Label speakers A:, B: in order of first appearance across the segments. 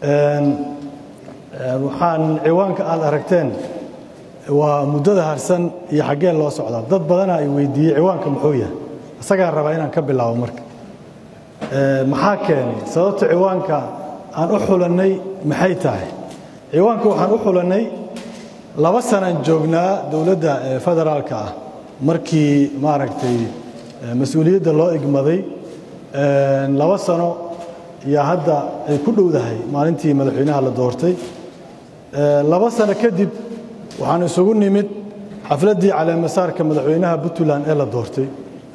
A: waxaan ciwaanka aad aragteen waa muddada harsan iyo xaggee loo socdaa dad badana ay weydiiyey ciwaanka muxuu yahay isagaan rabaa inaan ka bilaabo marka maxaa keenay sababta ciwaanka aan u xulannay maxay tahay ciwaanka waxaan u xulannay laba sanaan joognaa dowladda federaalka ah markii maaragtay mas-uuliyadda loo igmaday laba sano iyo hadda ay ku dhowdahay maalintii madaxweynaha la doortay laba sano kadib waxaan isugu nimid xafladdii caleemasaarka madaxweynaha puntland ee la doortay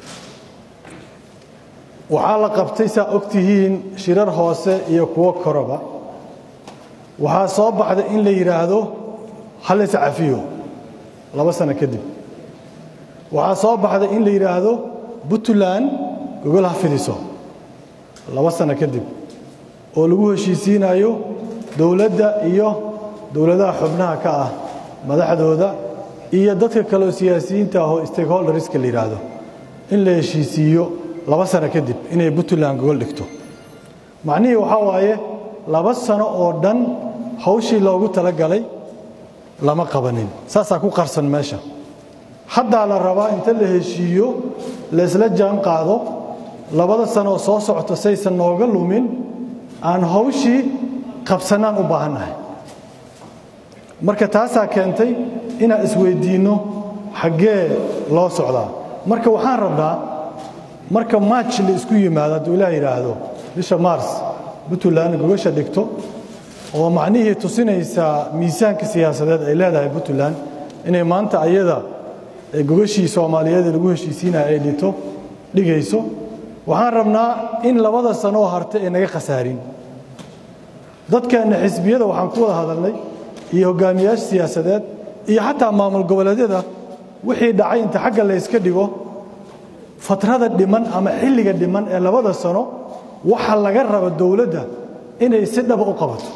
A: waxaa la qabtay saa og tihiin shirar hoose iyo kuwo koroba waxaa soo baxday in la yidhaahdo halis cafiyo laba sano kadib waxaa soo baxday in la yidhaahdo puntland gogol ha fidiso laba sano kadib oo lagu heshiisiinayo dowladda iyo dowladaha xubnaha ka ah madaxdooda iyo dadka kaleoo siyaasiyiinta ahoo stakeholderska la yidhaahdo in la heshiisiiyo laba sano kadib inay puntland gogol dhigto macnihii waxaa waaye laba sano oo dhan hawshii loogu talagalay lama qabanin saasaa ku qarsan meesha haddaa la rabaa inta la heshiiyo laysla jaan qaado labada sanooo soo socota saysan nooga lumin aan hawshii qabsannaan u baahannahay marka taasaa keentay inaan isweyddiinno xaggee loo socdaa marka waxaan rabnaa marka maaj la isku yimaado hadduu ilaah yidhaahdo bisha maars puntland gogasha dhigto oo macnihii tusinaysaa miisaanka siyaasadeed ay leedahay puntland inay maanta ayada gogashii soomaaliyeed ee lagu heshiisiinaya ay dhito dhigayso waxaan rabnaa in labada sanoo hartay ay naga khasaarin dadkeenna xisbiyada waxaan ku wada hadalnay iyo hogaamiyaasha siyaasadeed iyo xataa maamul goboleedyada wixii dhacay inta xagga layska dhigo fatrada dhiman ama xilliga dhiman ee labada sano waxa laga raba dowladda inay si dhaba u qabato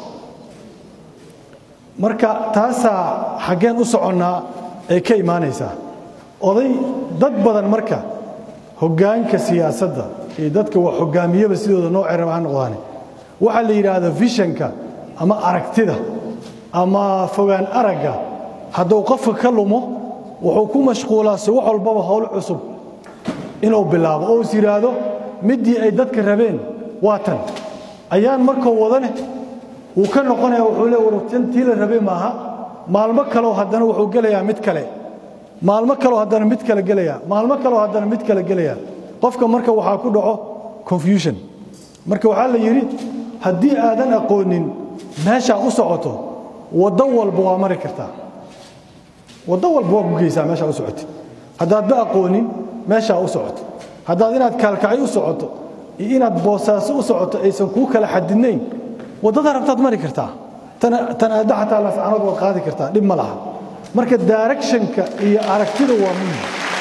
A: marka taasaa xaggeen u soconnaa ay ka imaanaysaa oday dad badan marka hoggaanka siyaasadda iyo dadka wax hoggaamiyaba sidooda noo ceraba ha noqdaane waxaa la yidhaahda vishanka ama aragtida ama fogaan aragga hadduu qofka ka lumo wuxuu ku mashquulaa si wax walbaba howl cusub inuu bilaabo oo is yidhaahdo middii ay dadka rabeen waa tan ayaan markuu wadane wuu ka noqonaya wuxuu le wartan tii la rabay maaha maalmo kaleo haddana wuxuu gelayaa mid kale maalmo kaleo haddana mid kale gelaya maalmo kaleo haddana mid kale gelaya qofka marka waxaa ku dhaco confusion marka waxaa la yidhi haddii aadan aqoonin meeshaa u socoto waddo walba waa mari kartaa waddo walba waa ku geysaa meeshaa u socotid haddaadba aqoonin meeshaa u socoto haddaad inaad kaalkacay u socoto iyo inaad boosaaso u socoto aysan kuu kala xadidnayn waddada rabtaad mari kartaa tan aadda xataa lascanood waad qaadi kartaa dhib ma laha marka directionka iyo aragtida waa muhim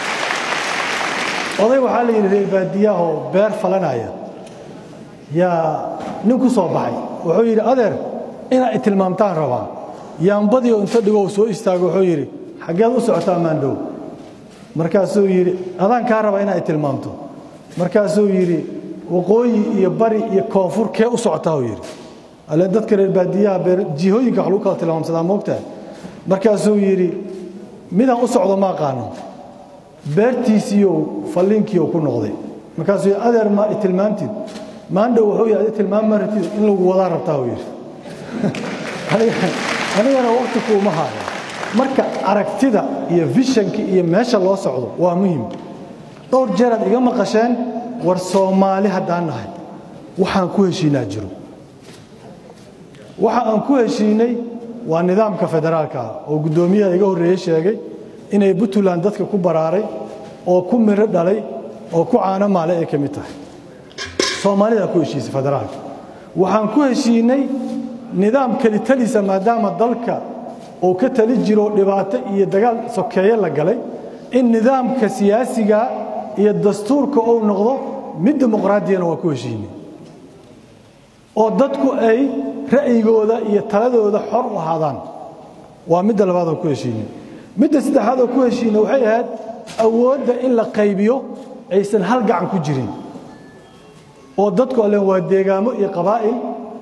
A: oday waxaa la yidhi reer baadiyahoo beer falanaya yaa nin ku soo baxay wuxuu yidhi adeer inaad itilmaamtaan rabaa yaambadii oo inta dhigow soo istaago wuxuu yidhi xaggeed u socotaa maandhow markaasuu yidhi adaan kaa rabaa inaad itilmaamto markaasuu yidhi waqooyi iyo bari iyo koonfur kee u socotaa uu yidhi alle dadka reer baadiyaha jihooyinka wax lagu kala tilmaamsadaa moogtahay markaasuu yidhi midaan u socdo ma aqaano beertiisiiyow falliinkiiou ku noqday markaasuu yidhi adeer ma itilmaamtid maandhow wuxuu yidhi adi tilmaam ma ratid in lagu wadaa rabtaa uu yidhi anigana waqti kuuma haayo marka aragtida iyo vishanka iyo meesha loo socdo waa muhim dhowr jeeraad iga maqasheen war soomaali haddaan nahay waxaan ku heshiinaa jiro waxa aan ku heshiinay waa nidaamka federaalka ah oo guddoomiyaha iga horreeye sheegay inay puntland dadka ku baraaray oo ku miro dhalay oo ku caano maale ay ka mid tahay soomaalidaa ku heshiisay federaalka waxaan ku heshiinay nidaam kelitalisa maadaama dalka uu ka tali jiro dhibaato iyo dagaal sokeeye la galay in nidaamka siyaasiga iyo dastuurka uu noqdo mid dimuqraadiyana waa ku heshiinay oo dadku ay ra'yigooda iyo taladooda xor u ahaadaan waa midda labaad oo ku heshiinay midda saddexaad oo ku heshiinay waxay ahayd awoodda in la qaybiyo aysan hal gacan ku jirin oo dadku allen waa deegaamo iyo qabaa'il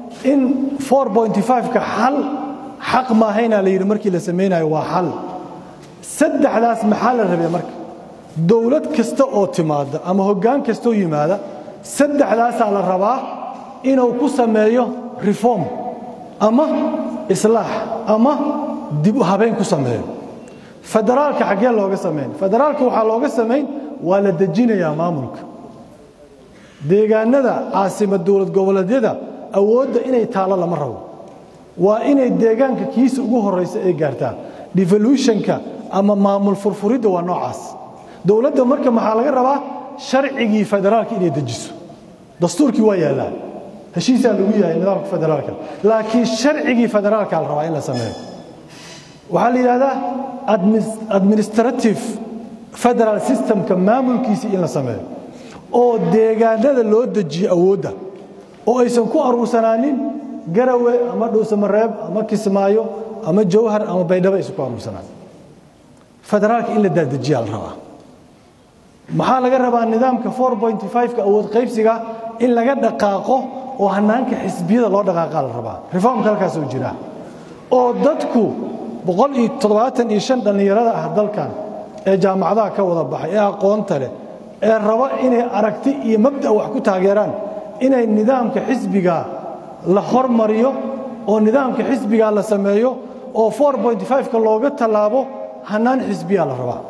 A: in 4.5ka xal xaq maahaynaa la yidhi markii la samaynayo waa xal saddexdaas maxaa la rabay marka dowlad kasta oo timaada ama hoggaan kastaoo yimaada saddexdaasaa la rabaa inuu ku sameeyo reform ama islaax ama dib u habeyn ku sameeyo federaalka xaggee looga samayn federaalka waxaa looga samayn waa la dejinayaa maamulka deegaanada caasimad dowlad goboleedyada awoodda inay taalo lama rabo waa inay deegaanka kiisa ugu horraysa ay gaartaa devolutionka ama maamul furfuridda waa noocaas dowladda marka maxaa laga rabaa sharcigii federaalka inay dejiso dastuurkii waa yaallaa heshiisaa lagu yahay nidaamka federaalka laakiin sharcigii federaalka la rabaa in la sameeyo waxaa la yidhahdaa administrative federal systemka maamulkiisii in la sameeyo oo deegaanada loo dejiyo awoodda oo aysan ku aruursanaanin garawe ama dhuusamareeb ama kismaayo ama jawhar ama baydhabo aysan ku aruursanaan federaalka in la daadejiyaa la rabaa maxaa laga rabaa nidaamka 4.5ka awood qaybsiga in laga dhaqaaqo oo hanaanka xisbiyada loo dhaqaaqaa la rabaa reformka halkaasoo jira oo dadku boqol iyo toddobaatan iyo shan dhallinyarada ah dalkan ee jaamacadaha ka wada baxay ee aqoonta leh ee raba inay aragti iyo mabda' wax ku taageeraan inay nidaamka xisbiga la hormariyo oo nidaamka xisbiga la sameeyo oo 4.5ka looga tallaabo hanaan xisbiyaa la rabaa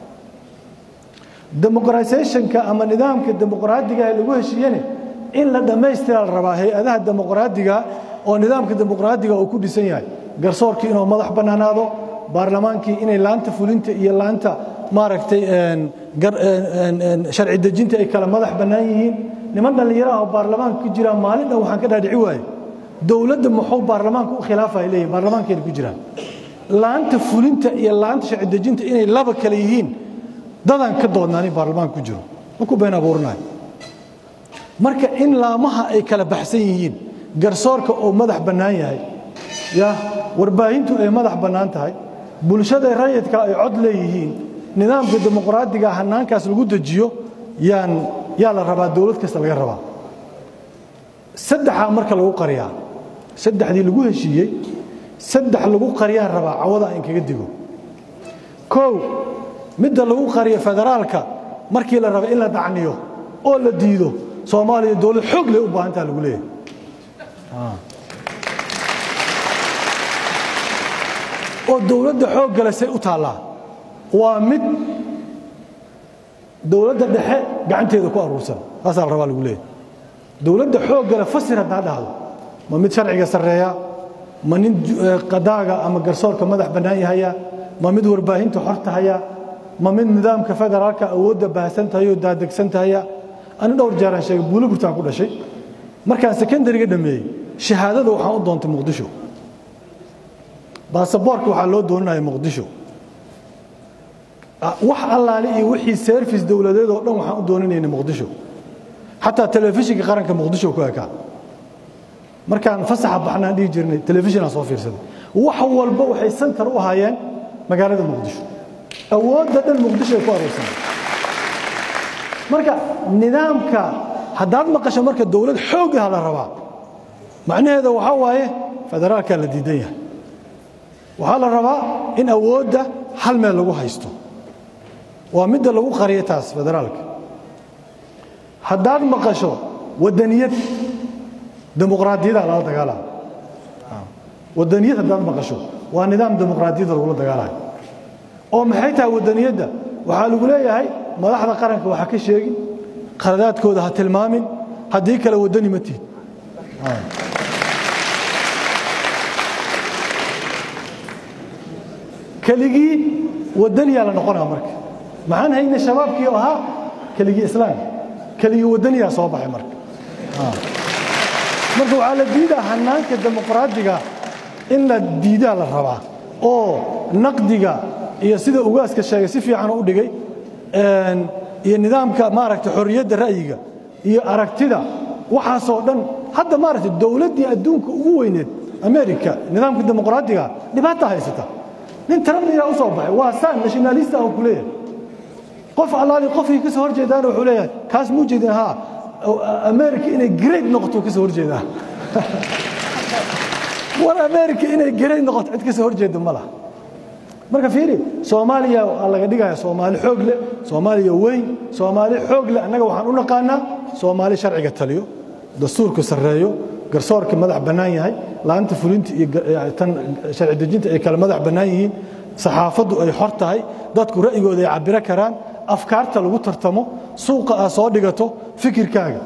A: demoqratisationka ama nidaamka dimuqraadiga ee lagu heshiiyene in la dhammaystira la rabaa hay-adaha dimuqraadiga oo nidaamka dimuqraadiga uu ku dhisan yahay garsoorkii inuu madax bannaanaado baarlamaankii inay laanta fulinta iyo laanta maaragtay sharci dejinta ay kala madax bannaan yihiin niman dhallinyaro ah oo baarlamaanka ku jiraan maalin dhan waxaan ka dhaadhici waaye dowladda muxuu baarlamaanka u khilaafaya leeyihin baarlamaankeena ku jiraan laanta fulinta iyo laanta sharci dejinta inay laba kale yihiin dadaan ka doodnaani baarlamaanka ku jiro ma ku been abuuranayo marka in laamaha ay kala baxsan yihiin garsoorka oo madax bannaan yahay ya warbaahintu ay madax bannaan tahay bulshada rayidka ay cod leeyihiin nidaamka dimuqraadiga hanaankaas lagu dejiyo yaan yaa la rabaa dowlad kasta laga rabaa saddexaa marka lagu qariyaa saddexdii lagu heshiiyey saddex lagu qariyaan rabaa cawada in kaga digo kow midda lagu qariyo federaalka markii la raba in la dacniyo oo la diido soomaaliya dowlad xoog leh u baahantaa lagu leeyahay oo dowladda xooggale say u taallaa waa mid dowladda dhexe gacanteeda ku aruursan taasaa la rabaa lagu leeyahay dowladda xooggale fasir haddaa dhahdo ma mid sharciga sarreeya ma nin qadaaga ama garsoorka madax bannaan yahaya ma mid warbaahinta xorta haya ma mid nidaamka federaalka awoodda baahsan tahay oo daadegsan tahaya ani dhowr jeeraan sheegay buulo burtaan ku dhashay markaan sekondariga dhammeeyey shahaadada waxaan u doontay muqdisho baasaboorka waxaa loo dooninaya muqdisho wax allaale iyo wixii service dowladeed oo dhan waxaan u dooninaynay muqdisho xataa telefishinka qaranka muqdisho ku ekaa markaan fasaxa baxnaan dhihi jirnay telefishinaan soo fiirsaday wax walba waxay santar u ahaayeen magaalada muqdisho awoodda dhan muqdisho ay ku aroorsanay marka nidaamka haddaad maqasho marka dowlad xoogah la rabaa macnaheeda waxaa waaye federaalkaa la diidan yahay waxaa la rabaa in awoodda hal meel lagu haysto waa midda lagu qariyo taas federaalka haddaad maqasho wadaniyad dimuqraadiyada lala dagaalama wadaniyad haddaad maqasho waa nidaam dimuqraadiyada lagula dagaalayo oo maxay tahay wadaniyadda waxaa lagu leeyahay madaxda qaranka waxa ka sheegin khaladaadkooda ha tilmaamin haddii kale wadani ma tihid keligii wadaniyaa la noqonaa marka maxaan hayna shabaabkii oo ahaa keligii islaam keligii wadaniyaa soo baxay marka marka waxaa la diidaa hanaanka dimuqraadiga in la diidaa la rabaa oo naqdiga iyo sida ugaaska sheegay si fiican u dhigay iyo nidaamka maaragta xorriyadda ra'yiga iyo aragtida waxaasoo dhan hadda maaragta dowladdii adduunka ugu weyneed america nidaamka dimuqraadiga dhibaata haysata nin taramniyaa u soo baxay waa saan nationalista ah ku leeyahay qof allaali qofkii ka soo hor jeedaana wuxuu leeyahay kaas muu jeedin haa america inay great noqoto ka soo hor jeedaa war america inay garay noqoto cid kasoo horjeeda ma laha marka fiiri soomaaliya waa laga dhigaya soomaali xoog leh soomaaliya weyn soomaali xoog leh annaga waxaan u naqaanaa soomaali sharciga taliyo dastuurku sarreeyo garsoorka madax bannaan yahay laanta fulinta iyo tan sharci dejinta ay kale madax bannaan yihiin saxaafaddu ay xor tahay dadku ra'yigooda ay cabiro karaan afkaarta lagu tartamo suuqa aad soo dhigato fikirkaaga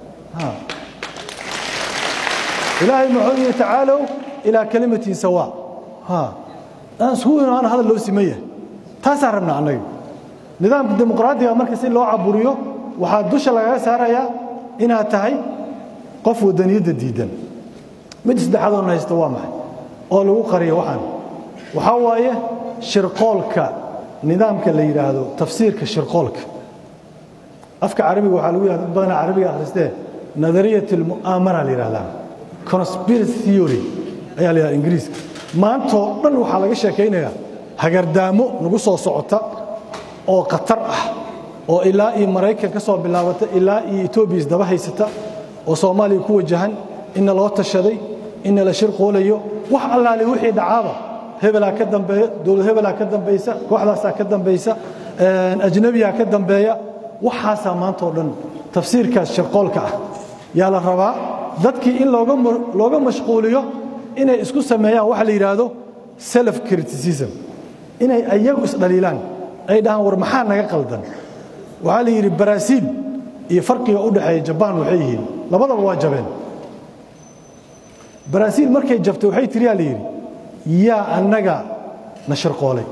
A: ilaahay muxuu yihi tacaalow ilaa kalimatin sawaa aan isku imaana hadal loo siman yahay taasaan rabnaa annaga nidaamka dimuqraadiga marka si loo caburiyo waxaa dusha lagaga saarayaa inaad tahay qof wadaniyadda diidan mid saddexaadoo na haysto waa maxay oo lagu qariyo waxaan waxaa waaye shirqoolka nidaamka la yidhaahdo tafsiirka shirqoolka afka carabiga waxaa lagu yidhahda dad badanaa carabiga akhristee nadariyat almu'aamara la yidhahdaa conspiracy theory ayaa la yidhahda ingiriiska maantoo dhan waxaa laga sheekaynayaa hagardaamo nagu soo socota oo khatar ah oo ilaa iyo maraykan ka soo bilaabata ilaa iyo etoobiya isdaba haysata oo soomaaliya ku wajahan inna loo tashaday inna la shirqoolayo wax allaale wixii dhacaaba hebelaa ka dambeeya dowlad hebelaa ka dambaysa kooxdaasaa ka dambaysa ajnabiyaa ka dambeeya waxaasaa maantao dhan tafsiirkaas shirqoolka ah yaa la rabaa dadkii in looga mashquuliyo inay isku sameeyaan waxa la yidhaahdo self criticism inay ayagu isdhaliilaan ay dhahaan war maxaa naga qaldan waxaa la yidhi baraaziil iyo farqiga u dhexeeya jabaan waxay yihiin labadaba waa jabeen baraaziil markay jabtay waxay tiriyaa la yidhi yaa annaga na shirqoolay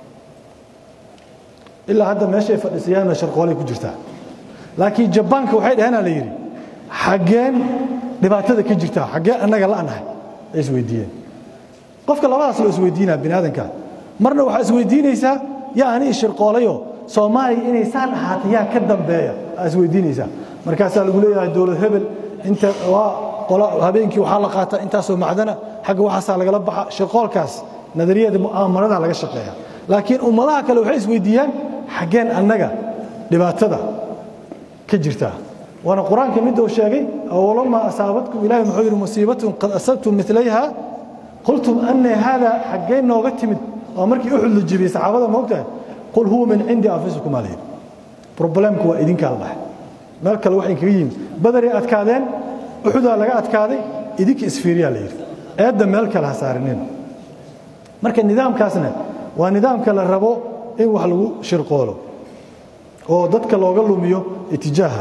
A: ilaa hadda meeshay fadhiisayaan na shirqoolay ku jirtaa laakiin jabaanka waxay dhaheenaa la yidhi xaggeen dhibaatada ka jirtaa xaggeen annaga la'nahay ay isweydiiyeen qofka labadaas loo isweydiinaa bini aadanka marna waxaa isweydiinaysaa yaa ani shirqoolayoo soomaaliya inay saan ahaatay yaa ka dambeeya aa isweydiinaysaa markaasaa lagu leeyahay dowlad hebel inta waa qola habeenkii waxaa la qaataa intaasoo macdana xagga waxaasaa lagala baxa shirqoolkaas nadariyada mu'aamarada laga shaqeeya laakiin ummadaha kale waxay isweydiiyaan xaggeen annaga dhibaatada ka jirtaa waana qur-aanka midda uu sheegay awalamaa asaabatkum ilahi muxuu yidhi musiibatun qad asabtum milayha qultum anna haada xaggeen nooga timid waa markii uxud la jibiyey saxaabada moogtahay qul huwa min cindi anfusikum aa layidhi problemku waa idinkaa la dhahay meel kale waxay kaga yimid badaray adkaadeen uxudaa laga adkaaday idinka isfiiriyaa la yidhi eedda meel kale ha saarinin marka nidaamkaasna waa nidaamka la rabo in wax lagu shirqoolo oo dadka looga lumiyo itijaaha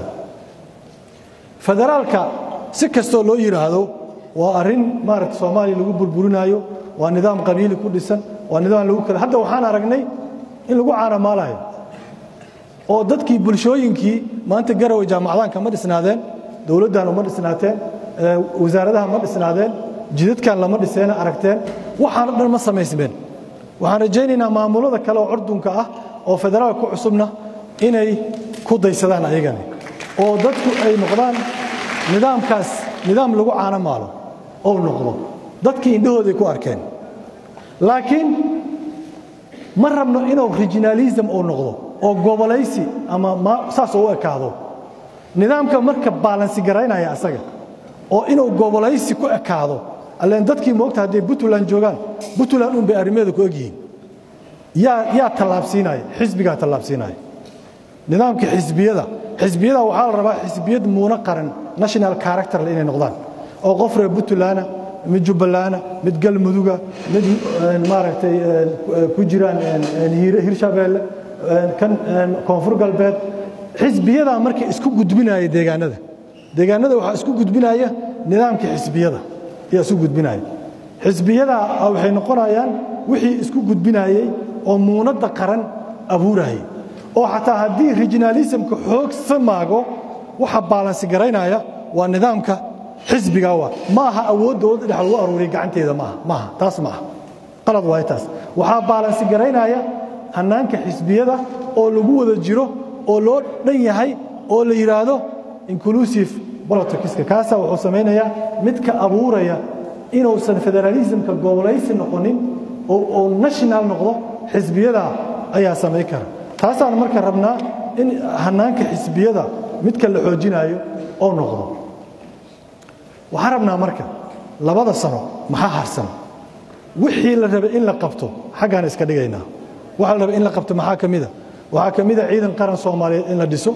A: federaalka si kastoo loo yidhaahdo waa arrin maaragta soomaaliya lagu burburinaayo waa nidaam qabiili ku dhisan waa nidaam lagu kala hadda waxaan aragnay in lagu caanamaalayo oo dadkii bulshooyinkii maanta garowe jaamacadaanka ma dhisnaadeen dowladdan uma dhisnaateen wasaaradaha ma dhisnaadeen jidadkan lama dhiseena aragteen waxaana dhan ma samaysmeen waxaan rajaynaynaa maamulada kale oo curdunka ah oo federaalka ku cusubna inay ku daysadaan ayagani oo dadku ay noqdaan nidaamkaas nidaam lagu caano maalo ou noqdo dadkii indhahooday ku arkeen laakiin ma rabno inuu regionalism uu noqdo oo gobolaysi ama saas u ekaado nidaamka marka baalansi garaynaya asaga oo inuu gobolaysi ku ekaado alleen dadkii moogta hadday puntland joogaan puntland un bay arrimeeda ku egyihiin yaa yaa tallaabsiinaya xisbigaa tallaabsiinaya nidaamka xisbiyada xisbiyada waxaa la rabaa xisbiyad muuna qaran national characterle inay noqdaan oo qof reer puntlandna mid jubbalana mid galmuduga mid maaragtay ku jiraan hirshabeelle kan koonfur galbeed xisbiyadaa marka isku gudbinaya deegaanada deegaanada waxaa isku gudbinaya nidaamka xisbiyada ayaa isku gudbinaya xisbiyadaa waxay noqonayaan wixii isku gudbinayey oo muunadda qaran abuurayay oo xataa haddii regionalismka xoog samaago waxa baalansi garaynaya waa nidaamka xisbiga waa ma aha awood dowladda dhex lagu aruuriya gacanteeda maaha maaha taas maaha qalad waayo taas waxaa baalansi garaynaya hannaanka xisbiyada oo lagu wada jiro oo loo dhan yahay oo la yidhaahdo inclusive politicska kaasaa wuxuu samaynayaa midka abuuraya inuusan federalismka gobolaysi noqonin oo uu national noqdo xisbiyada ayaa samayn kara taasaan marka rabnaa in hannaanka xisbiyada midka la xoojinaayo oo noqdo waxaan rabnaa marka labada sano maxaa harsan wixii la rabay in la qabto xaggaan iska dhigaynaa waxa la rabay in la qabto maxaa ka mida waxaa ka mida ciidan qaran soomaaliyeed in la dhiso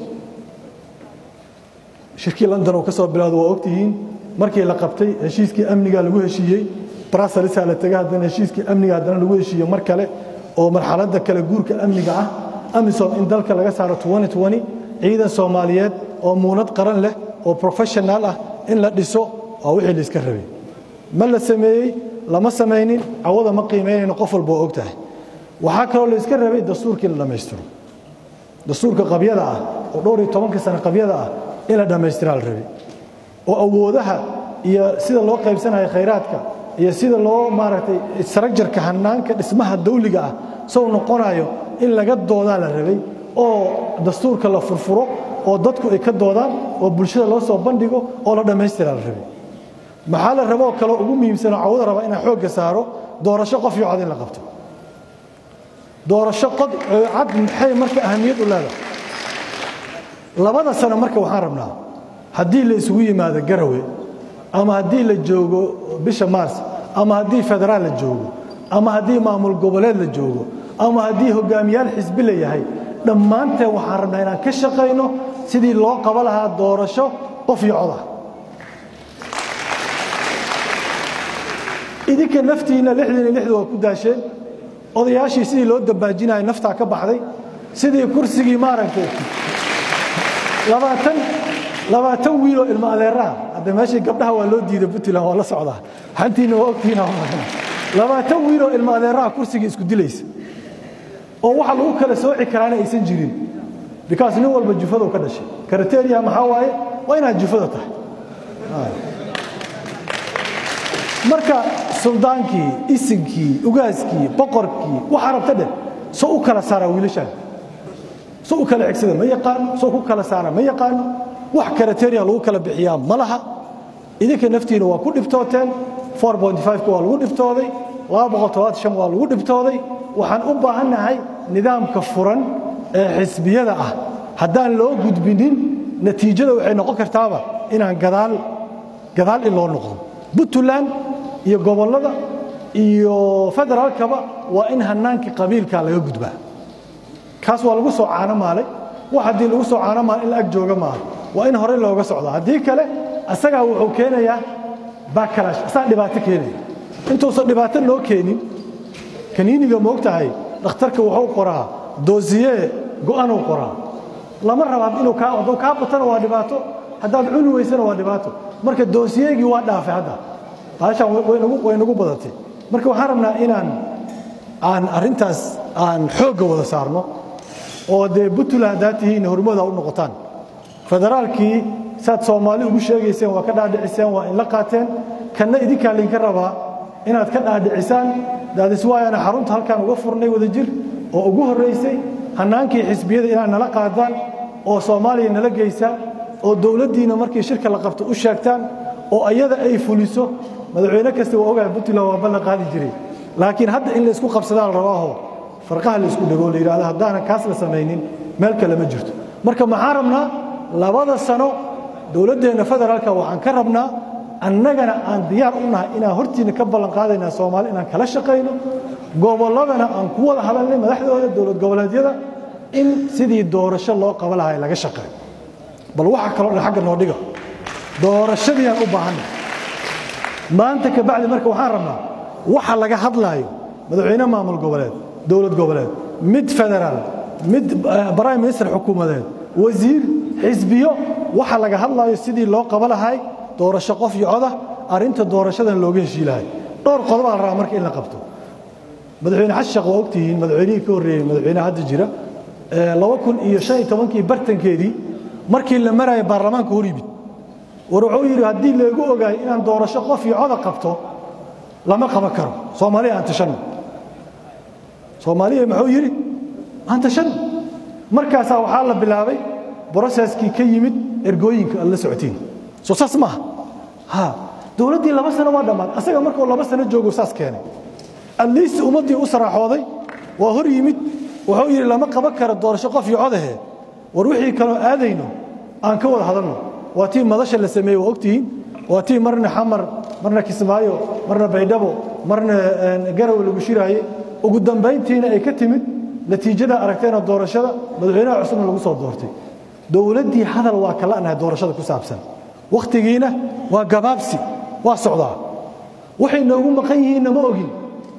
A: shirkii london oo ka soo bilowda waa ogtihiin markii la qabtay heshiiskii amniga lagu heshiiyey brasalisaa la tegay haddana heshiiskii amniga haddana lagu heshiiye mar kale oo marxaladda kale guurka amniga ah amisom in dalka laga saaro ciidan soomaaliyeed oo muunad qaran leh oo professional ah in la dhiso waa wixii la iska rabay ma la sameeyey lama samaynin cawada ma qiimaynayno qof walba oo og tahay waxaa kaloo la iska rabay dastuurkii in la dhammaystiro dastuurka qabyada ah oo dhowr iyo tobankii sano qabyada ah in la dhammaystiraa la rabay oo awoodaha iyo sida loo qaybsanayo khayraadka iyo sida loo maaragtay saragjarka hanaanka dhismaha dawliga ah sow noqonayo in laga doodaa la rabay oo dastuurka la furfuro oo dadku ay ka doodaan oo bulshada loo soo bandhigo oo la dhammaystiraa la rabay maxaa la raboo kaloo ugu muhiimsanoo cawada raba inaan xoogga saaro doorasho qof iyo cod in la qabto doorasho cod cad maxay marka ahamiyad u leedahay labada sano marka waxaan rabnaa haddii la isugu yimaado garawe ama haddii la joogo bisha maars ama haddii federaal la joogo ama haddii maamul goboleed la joogo ama haddii hogaamiyaal xisbi la yahay dhammaanteen waxaan rabnaa inaan ka shaqayno sidii loo qabo lahaa doorasho qof iyo cod ah idinka naftiinna lixdan iyo lixda waa ku daasheen odayaashii sidii loo dambaajinaya naftaa ka baxday sidii kursigii maaragtay labaatan labaatan wiiloo ilmo adeeraha hadda meeshii gabdhaha waa loo diiday puntland waa la socdaa hantiina waa ogtihiin labaatan wiiloo ilmo adeeraha kursigii isku dilaysa oo waxa lagu kala sooci karaana aysan jirin bikaas nin walba jufaduu ka dhashay karateriya maxaa waaye waa inaad jufada tahay marka suldaankii isinkii ugaaskii boqorkii waxa rabta dheh soo u kala saaraa wiilashaan soo u kala xigsada ma yaqaano soo ku kala saara ma yaqaano wax karateriya lagu kala bixiyaa ma laha idinka naftiina waa ku dhibtooteen waa lagu dhibtooday waa lagu dhibtooday waxaan u baahannahay nidaamka furan ee xisbiyada ah haddaan loo gudbinin natiijada waxay noqon kartaaba inaan gadaal gadaal in loo noqdo puntland iyo gobollada iyo federaalkaba waa in hanaankii qabiilka laga gudbaa kaas waa lagu soo caano maalay wax haddii lagu soo caano maalay in la ag jooga maaha waa in hore looga socdo haddii kale asagaa wuxuu keenayaa bakalash asaa dhibaato keenaya intuusan dhibaato noo keenin kaniiniga moog tahay dhakhtarka wuxuu qoraa doosiye go'anuu qoraa lama raba inuu kaa hadduu kaa batana waa dhibaato haddaad cuni weysana waa dhibaato marka doosiyegii waa dhaafay hadda baashaan way nagu badatay marka waxaan rabnaa inaan aan arrintaas aan xoogga wada saarno oo dee puntland haddaad tihiin hormooda u noqotaan federaalkii saad soomaali ugu sheegayseen waa ka dhaadhiciseen waa inla qaateen kanna idinkaa laydinka rabaa inaad ka dhaadhicisaan daadiswaayana xarunta halkaan uga furnay wada jir oo ugu horraysay hannaankii xisbiyada inaad nala qaadaan oo soomaaliya nala geysaan oo dowladdiina markii shirka la qabto u sheegtaan oo ayada ay fuliso madaxweyne kasta waa ogahay puntland waa ballan qaadi jiray laakiin hadda in laysku qabsadaa la rabaaho farqaha laysku dhego la yidhahdo haddaanan kaas la samaynin meel kale ma jirto marka maxaan rabnaa labada sano dowladdeenna federaalka waxaan ka rabnaa annagana aan diyaar u nahay inaan hortiina ka ballan qaadaynaa soomaali inaan kala shaqayno gobolladana aan ku wada hadalnay madaxdooda dowlad goboleedyada in sidii doorasho loo qaba lahay laga shaqeeyo bal waxa kaloo dhan xagga noo dhiga doorashadiiaan u baahanna maanta ka bacdi marka waxaan rabnaa waxa laga hadlaayo madaxweyne maamul goboleed dowlad goboleed mid federaal mid prime minister xukuumadeed wasiir xisbiyo waxa laga hadlaayo sidii loo qaba lahay doorasho qof iyo coda arrinta doorashadan looga heshii lahay dhowr qodobaa la rabaa marka in la qabto madaxweyne xasan sheekh waa ogtihiin madaxweynihii ka horreeyey madaxweynaha hadda jira laba kun iyo shan iyo tobankii bartankeedii markii la maraya baarlamaanka hor yimid war wuxuu yidhi haddii leegu ogaayo inaan doorasho qof iyo coda qabto lama qaban karo soomaaliya aan tashanno soomaaliya muxuu yidhi aan tashanno markaasaa waxaa la bilaabay broseskii ka yimid ergooyinka aad la socotiin soo saas maaha ha dowladdii laba sano waa dhammaad asaga markuu laba sano joogo saas keenay adliist ummaddii u saraaxooday waa hor yimid wuxuu yidhi lama qaban karo doorasho qof iyo codahe war wixii kaloo aadayno aan ka wada hadalno waa tii madasha la sameeyey waa ogtihiin waa tii marna xamar marna kismaayo marna baydhabo marna garowe lagu shiraaye ugu dambayntiina ay ka timid natiijada aragteena doorashada madaxweynaha cusubna lagu soo doortay dowladdii hadal waa ka la'nahay doorashada ku saabsan wakhtigiina waa gabaabsi waa socdaa waxay noogu maqan yihiinna ma ogin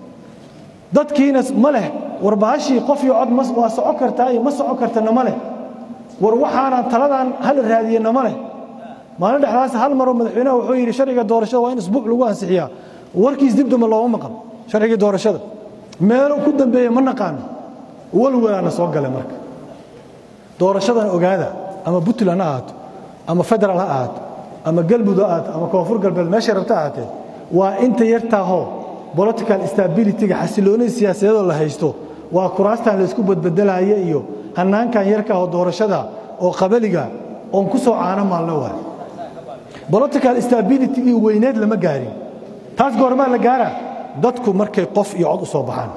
A: dadkiina ma leh war bahashii qof iyo cod waa soco kartaa iyo ma soco kartana ma leh war waxaanan taladan hala raadiyena ma leh maalin dhexdaas hal maroo madaxweynaha wuxuu yidhi sharciga doorashada waa in isbuuc lagu ansixiyaa warkiis dibdamba looma maqan sharcigii doorashada meelo ku dambeeya ma naqaano walwalaana soo gale marka doorashadan ogaada ama puntland ha ahaato ama federaal ha ahaato ama galmudug ha ahaato ama koonfur galbeed meeshay rabta ahaatee waa inta yartaahoo political stabilityga xasiloonida siyaasadeedoo la haysto waa kuraastan laysku badbedelaya iyo hannaankan yarkaahoo doorashada oo qabaliga oon ku soo caano maalno waay political stability iyo weyneed lama gaarin taas goormaa la gaaraa dadku markay qof iyo cod u soo baxaan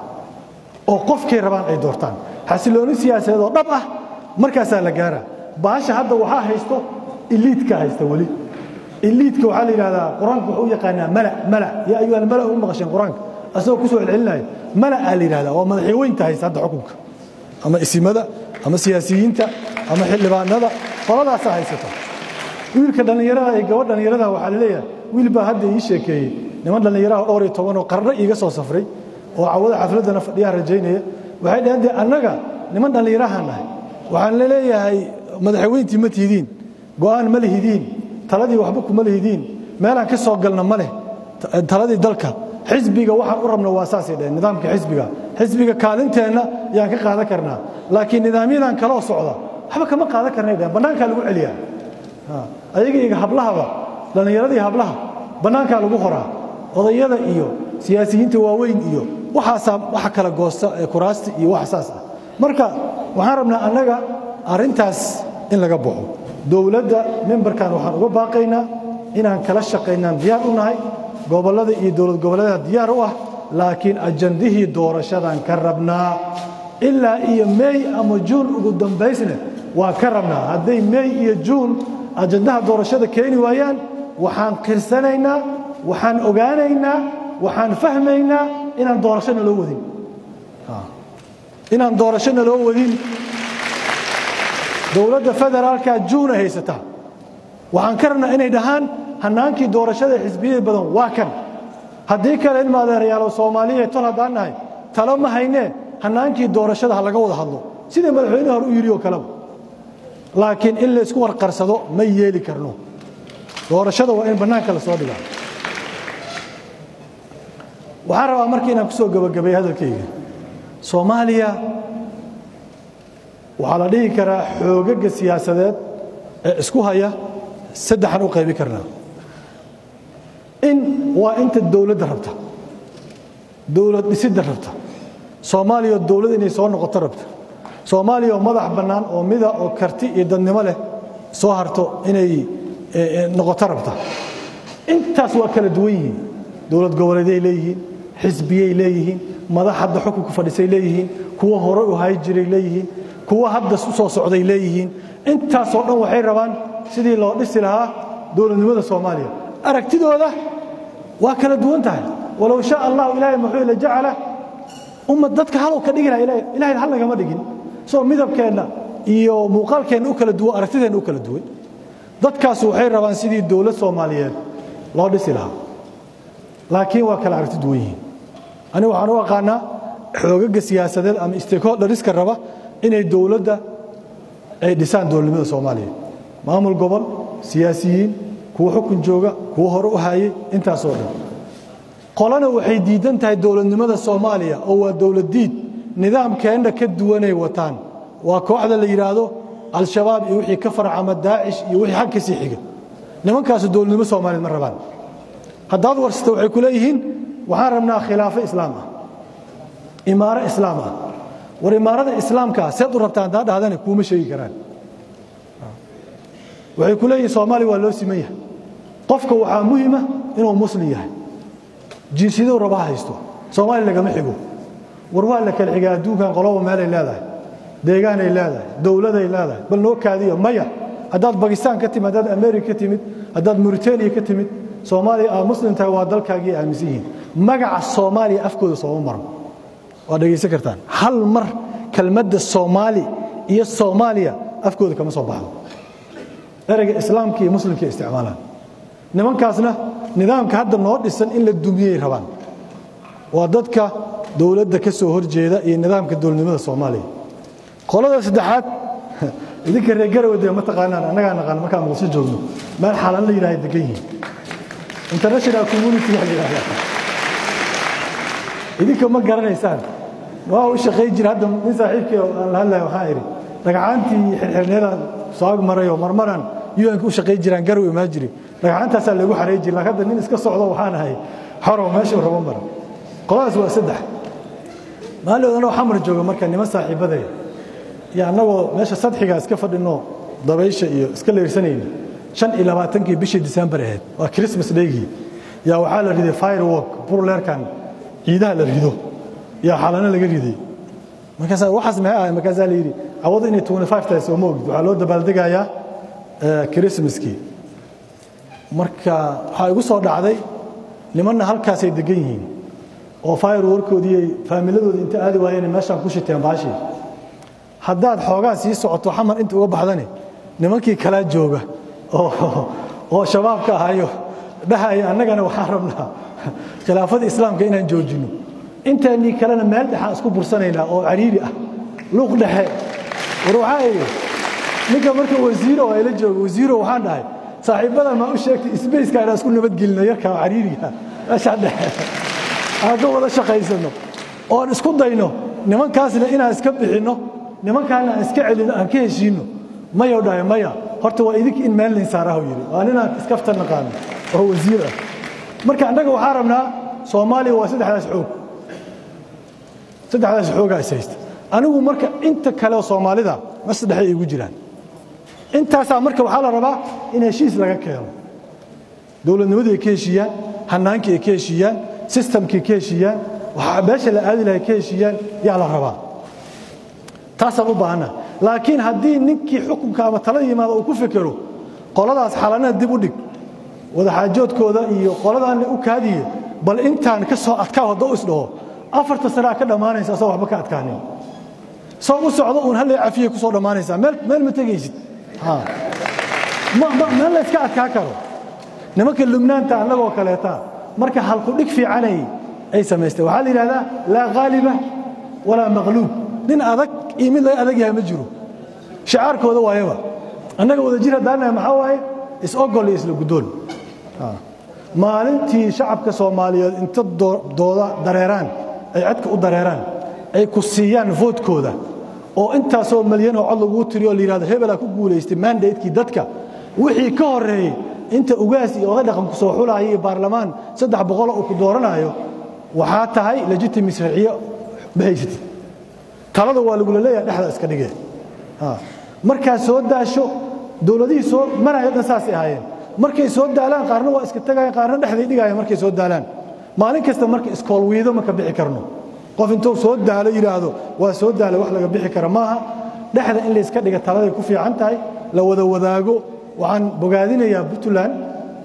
A: oo qofkay rabaan ay doortaan xasilooni siyaasadeed oo dhab ah markaasaa la gaaraa baasha hadda waxaa haysto iliidka haysta weli iliidka waxaa la yidhahdaa qur-aanku wuxuu u yaqaanaa mala mala yaa ayuha almala u maqasheen qur-aanka asagoo ku soo celcelinaya mala aa la yidhahdaa waa madaxweynta haysta hadda xukunka ama isimada ama siyaasiyiinta ama xildhibaanada qoladaasaa haysata wiilka dhallinyarada iyo gabadh dhallinyarada waxaa la leeyahay wiil baa hadda ii sheekeeyey niman dhallinyaraha dhowr iyo tobanoo qarno iiga soo safray oo cawada xafladdana fadhiyaha rajaynaya waxay dhaheen dee annaga niman dhallinyarahaan nahay waxaan la leeyahay madaxweyntii ma tihidiin go'aan ma lihidiin taladii waxba kuma lihidiin meelaan ka soo galna ma leh taladii dalka xisbiga waxaan u rabna waa saasay dhaheen nidaamka xisbiga xisbiga kaalinteenna yaan ka qaadan karnaa laakiin nidaamyadan kaloo socda waxba kama qaadan karnay dhaheen bannaankaa lagu celiyaa ayaga iga hablahaba dhallinyaradii hablaha bannaankaa lagu qoraa odayada iyo siyaasiyiinta waaweyn iyo waxaasaa waxa kala goosta ee kuraasta iyo wax saas ah marka waxaan rabnaa annaga arrintaas in laga baxo dowladda membarkan waxaan uga baaqaynaa inaan kala shaqaynaan diyaar u nahay gobollada iyo dowlad goboleedaha diyaar u ah laakiin ajandihii doorashadan ka rabnaa ilaa iyo mey ama juun ugu dambaysne waa ka rabnaa hadday mey iyo juun ajandaha doorashada keeni waayaan waxaan qirsanaynaa waxaan ogaanaynaa waxaan fahmaynaa inaan doorashona loo wadin inaan doorashona loo wadin dowladda federaalka juuna haysataa waxaan ka rabnaa inay dhahaan hannaankii doorashada xisbiyada badan waa kan haddii kale in maadeerayaalo soomaaliya tol haddaan nahay talo ma haynee hannaankii doorashada ha laga wada hadlo sida madaxweyne hore u yidhi oo kaleba laakiin in laysku warqarsado ma yeeli karno doorashada waa in bannaanka la soo dhigaa waxaan rabaa marka inaan ku soo gebagabeeyo hadalkayga soomaaliya waxaa la dhihi karaa xoogaga siyaasadeed ee isku haya saddexan u qaybi karnaa in waa inta dowladda rabta dowlad dhisidda rabta soomaaliya oo dowlad inay soo noqoto rabta soomaaliya oo madax bannaan oo mida oo karti iyo dadnimo leh soo harto inay noqoto rabta intaas waa kala duwan yihiin dowlad goboleeday leeyihiin xisbiyay leeyihiin madax hadda xukunka fadhisay leeyihiin kuwa hore u hay jiray leeyihiin kuwa hadda u soo socday leeyihiin intaasoo dhan waxay rabaan sidii loo dhisi lahaa dowladnimada soomaaliya aragtidooda waa kala duwan tahay walow shaa allahu ilaahay muxuu la jacala ummad dadka halow ka dhigi laha ilahay hal nagama dhigin soo midabkeenna iyo muuqaalkeenna u kala duwan aragtideenna u kala duwan dadkaas waxay rabaan sidii dowlad soomaaliyeed loo dhisi lahaa laakiin waa kala aragti duwan yihiin aniga waxaan u aqaanaa xoogaga siyaasadeed ama stakeholderiska raba inay dowladda ay dhisaan dowladnimada soomaaliya maamul gobol siyaasiyiin kuwa xukun jooga kuwa hore u hayay intaasoo dhan qolana waxay diidan tahay dowladnimada soomaaliya oo waa dowlad diid nidaamkeenna ka duwanay wataan waa kooxda la yidhaahdo al-shabaab iyo wixii ka farcama daacish iyo wixii xag ka sii xiga nimankaasu dowladnimo soomaaliyeed ma rabaan haddaad warsata waxay ku leeyihiin waxaan rabnaa khilaafo islaam ah imaaro islaam ah war imaarada islaamkaa seed u rabtaan haddaa dhahdane kuuma sheegi karaan waxay ku leeyihin soomaaliya waa loo siman yahay qofka waxaa muhima inuu muslim yahay jinsiyaduu raba ha haysto soomaaliya lagama xigo war waa la kala xigaa adduunkan qoloba meelay leedahay deegaanay leedahay dowladay leedahay bal noo kaadiyo maya haddaad bakistaan ka timid haddaad america ka timid haddaad mauritania ka timid soomaaliya aa muslim tahay waa dalkaagii aaminsan yihiin magaca soomaaliya afkooda sooma maro waa dhegaysan kartaan hal mar kelmadda soomaali iyo soomaaliya afkooda kama soo baxdo ereyga islaamka iyo muslimka isticmaalaan nimankaasna nidaamka hadda noo dhisan in la dumiyey rabaan waa dadka dowladda ka soo horjeeda iyo nidaamka dowladnimada soomaaliya qolada saddexaad idinka reer garawade ma taqaanaan annagaa naqaan markaan muqdisho joogno meel xalan la yidhahda degan yihiin international community la yidhahda idinka ma garanaysaan waa u shaqay jira hadda nin saaxiibkii aan la hadlaya waxaan idhi dhagcaantii xirxirneedaan soo ag marayoo marmaran un-ka u shaqay jiraan garow imaan jiri dhagcaantaasaa lagu xaray jiri laakiin hadda nin iska socdo waxaan ahay xorow meeshuu rabo mara qoladaas waa saddex maalin anoo xamar jooga marka niman saaxiibadaya iyo annagoo meesha sadxiga iska fadhinoo dabaysha iyo iska leersanayna shan iyo labaatankii bishii disembar ahayd waa christmas daygii yaa waxaa la riday firework burleerkan ciidaha la rido yaa xalano laga riday markaasaa waxaas maxay ahay markaasaa la yidhi cawadu inay twenty five tahay soo ma ogid waxaa loo dabaaldegayaa christmaskii marka waxaa igu soo dhacday nimanna halkaasay degan yihiin oo fireworkoodii faamiladooda inta aadi waayeen meeshaan ku shiteen baashii haddaad xoogaa sii socoto xamar inta uga baxdani nimankii kalaa jooga oo shabaabka ahayo dhahaya annagana waxaan rabnaa khilaafada islaamka inaan joojinno intaanii kalena meel dhexaan isku bursanaynaa oo cariiri ah luuq dhexe war waxaa idhi ninka marka wasiiro oo ayla jooga wasiiro waxaan dhahay saaxiibbadan maa u sheegtay sbaceka inaan isku nabadgelino yarkaa cariiriga meeshaan dhexe aan ka wada shaqaysano oon isku dayno nimankaasna inaan iska bixinno nimankaana aan iska celino aan ka heshiinno mayo dhahay maya horta waa idinka in meel laynsaarahu yidhi waa ninaan iskafta naqaano oo wasiir ah marka annaga waxaa rabnaa soomaaliya waa saddexdaas xoog saddexdaas xoogaa is haysta anigu marka inta kale oo soomaalida ma saddexay igu jiraan intaasaa marka waxaa la rabaa in heshiis laga keeno dowladnimadii ay ka heshiiyaan hanaankii ay ka heshiiyaan sistamkii ka heshiiyaan waxaa beesha la aadi lahay ka heshiiyaan yaa la rabaa taasaan u baahanna laakiin haddii ninkii xukunka ama talada yimaada uu ku fekero qoladaas xalanada dib u dhig wadaxaajoodkooda iyo qoladaanna u kaadiye bal intaan ka soo adkaa hadda u isdhaho afarta sanaa ka dhammaanaysa asoo waxba ka adkaanin soo u socdo uun hallay cafiye ku soo dhammaanaysaa meel ma tegaysid meel la yska adkaa karo nimanka lubnaanta annagoo kaleeta marka halkudhig fiicanay ay samaysteen waxaa la yidhahdaa laa ghaaliba walaa maqluub nin adag iyo mid laga adag yahay ma jiro shicaarkooda waayaba annaga wadajir haddaanahay maxaa waaye is-ogol iyo isla guddoon maalintii shacabka soomaaliyeed inta dooda dareeraan ay codka u dareeraan ay ku siiyaan voodkooda oo intaasoo malyanoo cod laguu tiriyo o la yidhahdo hebelaa ku guulaystay mandatekii dadka wixii ka horreeyey inta ugaas iyo oday dhaqanku soo xulaaya iyo baarlamaan saddex boqoloo uu ku dooranayo waxaa tahay legitimi sharciyo ma haysatid talada waa lagula leeyahay dhexda iska dhigee markaad soo daasho dowladihii soo maraya dhan saasay ahaayeen markay soo daalaan qaarna waa iska tegayaan qaarna dhexday dhigayaan markay soo daalaan maalin kasta marka iskoolwiido ma ka bixi karno qof intuu soo daalo yidhaahdo waa soo daala wax laga bixi kara maaha dhexda in layska dhiga taladay ku fiican tahay la wada wadaago waxaan bogaadinayaa puntland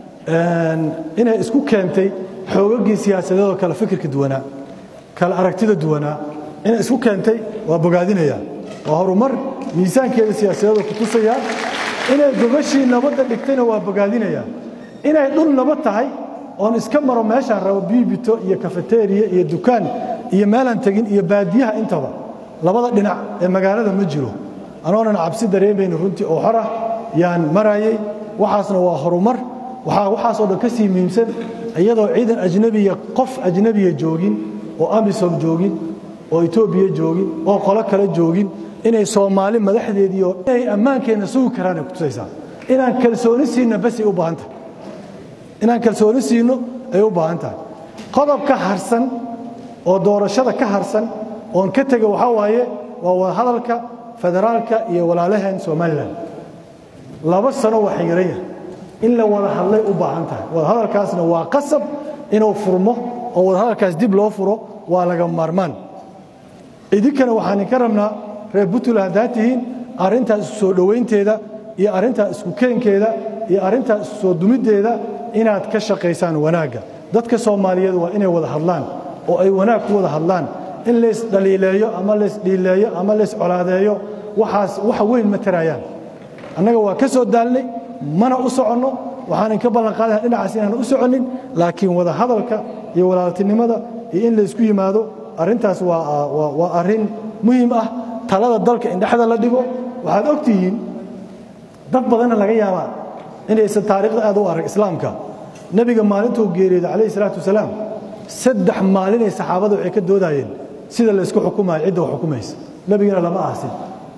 A: inay isku keentay xoogagii siyaasadeedoo kale fikirka duwanaa kale aragtida duwanaa inay isku keentay waa bogaadinayaa waa horumar miisaankeeda siyaasadeedoo ku tusaya inay gogashii nabadda dhigtayna waa bogaadinayaa inay dhul nabad tahay oon iska maro meeshaan rabo biibito iyo kafeteriya iyo dukaan iyo meelaan tegin iyo baadiyaha intaba labada dhinac ee magaalada ma jiro anoonan cabsi dareemayni runtii oo xor ah yaan marayay waxaasna waa horumar waxaa waxaasoo dhan ka sii muhiimsan iyadoo ciidan ajnabiya qof ajnabiya joogin oo amisom joogin oo etoobiya joogin oo qolo kale joogin inay soomaali madaxdeediio inay ammaankeenna sugi karaan ay kutusaysaa inaan kalsooni siinna basay u baahan tahay inaan kalsooni siino ay u baahan tahay qodob ka harsan oo doorashada ka harsan oon ka tega waxaa waaye waa wadahadalka federaalka iyo walaalaheen somalilan laba sano waa xiran yahay in la wada hadlay u baahan tahay wadahadalkaasna waa qasab inuu furmo oo wadahadalkaas dib loo furo waa laga maarmaan idinkana waxaan idinka rabnaa reer puntland haddaad tihiin arrintaas isku soo dhowaynteeda iyo arrintaas isku keenkeeda iyo arrintaas isku soo dumiddeeda inaad ka shaqaysaan wanaagga dadka soomaaliyeed waa inay wada hadlaan oo ay wanaag ku wada hadlaan in laysdhaliileeyo ama laysdhiileeyo ama layscolaadeeyo waxaas waxa weyn ma tarayaan annaga waa ka soo daalnay mana u soconno waxaan inka ballan qaadana dhinacaas inaan u soconnin laakiin wada hadalka iyo walaaltinimada iyo in laysku yimaado arrintaas waa arrin muhiim ah talada dalka in dhexda la dhigo waxaad og tihiin dad badanna laga yaabaa inaysan taariikhda aad u arag islaamka nebiga maalintuu geeriyooday calayhi salaatu wasalaam saddex maalinay saxaabada waxay ka doodayeen sida laysku xukumayo cidda wax xukumaysa nebigana lama aasin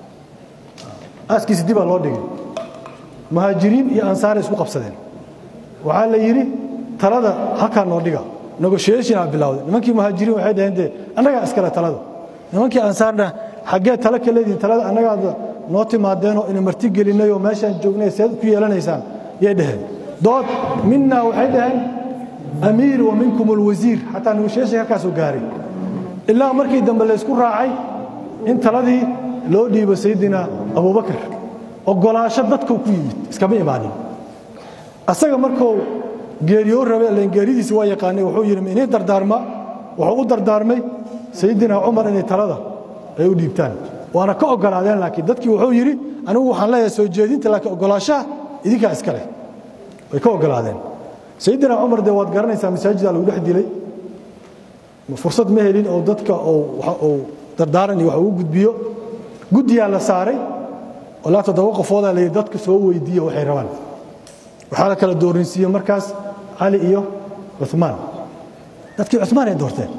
A: aaskiisi dibaa loo dhigay muhaajiriin iyo ansaaray isku qabsadeen waxaa la yidhi talada halkaa noo dhiga negotiationaa bilowday nimankii muhaajiriin waxay dhaheen dee annagaa iskale talada nimankii ansaarna xaggee tale ka leedihin talada annagaada noo timaadeenoo ina marti gelinay oo meeshaan joognay seed ku yeelanaysaan yay dhaheen dood minaa waxay dhaheen amiir wa minkum alwasiir xataa negotiation halkaasuu gaaray ilaa markii dambe laysku raacay in taladii loo dhiibo sayidina abubakar ogolaasho dadkuu ku yimid iskama imaanin asaga markuu geeriyoo rabe len geeridiisi waa yaqaanay wuxuu yidhi inii dardaarma wuxuu u dardaarmay sayidina cumar inay talada ay u dhiibtaan waana ka ogolaadeen laakiin dadkii wuxuu yidhi anigu waxaan leeyahay soo jeedinta laakiin ogolaashaha idinkaa iska leh way ka ogolaadeen sayidina cumar dee waad garanaysaa masaajida lagu dhex dilay fursad ma helin oo dadka uu dardaaran iyo wax ugu gudbiyo guddiyaa la saaray ilaa toddoba qofoodaa layidhi dadka soo weydiiya waxay rabaan waxaa la kala doorinsiiye markaas cali iyo cumaan dadkii cumaan ay doorteen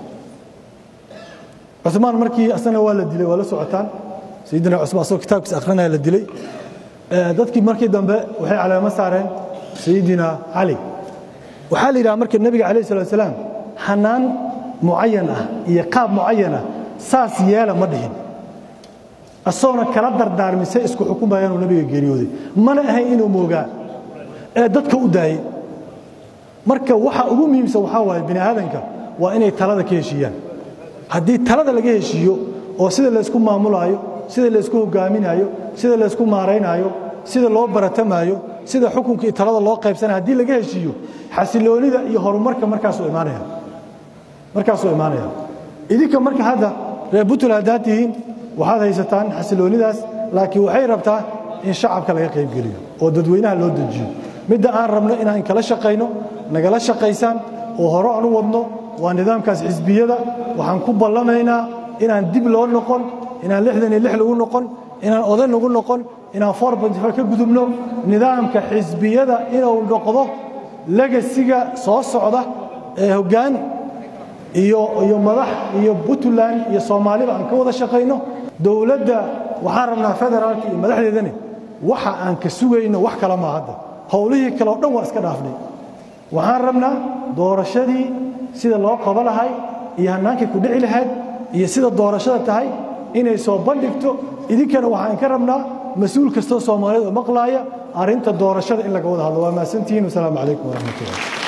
A: cumaan markii asana waa la dilay waa la socotaan sayidina cumaan asagoo kitaabkiisa akhrinaya la dilay dadkii markii dambe waxay caleemo saareen sayidina cali waxaa la yidhaha marka nebiga calayh salat salaam hanaan mucayan ah iyo qaab mucayan ah saas yeela ma dhihin asoona kala dardaarmisay isku xukumayaanuu nabiga geeriyooday mana ahayn inuu moogaa ee dadka u daayey marka waxa ugu muhiimsan waxaa waaye bini aadanka waa inay talada ka heshiiyaan haddii talada laga heshiiyo oo sida laysku maamulaayo sida laysku hogaaminaayo sida laysku maaraynaayo sida loo baratamaayo sida xukunka iyo talada loo qaybsanaya haddii laga heshiiyo xasiloonida iyo horumarka markaasuu imaanaya markaasuu imaanaya idinka marka hadda reer buntland haddaad tihiin waxaad haysataan xasiloonidaas laakiin waxay rabtaa in shacabka laga qaybgeliyo oo dadweynaha loo dejiyo midda aan rabno inaan kala shaqayno nagala shaqaysaan oo hore aan u wadno waa nidaamkaas xisbiyada waxaan ku ballamaynaa inaan dib loo noqon inaan lixdan iyo lix lagu noqon inaan oday lagu noqon inaan four bantifa ka gudubno nidaamka xisbiyada inuu noqdo legasiga soo socda ee hoggaan iyo iyo madax iyo puntland iyo soomaaliba aan ka wada shaqayno dowladda waxaan rabnaa federaalka iyo madaxdeedani waxa aan ka sugayno wax kala maa hadda howlihii kale o dhan waa iska dhaafnay waxaan rabnaa doorashadii sida loo qabo lahay iyo hannaankay ku dhici lahayd iyo sida doorashada tahay inay soo bandhigto idinkana waxaan ka rabnaa mas-uul kastoo soomaaliyeed oo maqlaaya arrinta doorashada in laga wada hadlo waa mahadsantihiin wasalaamu calaykum waraxmatullah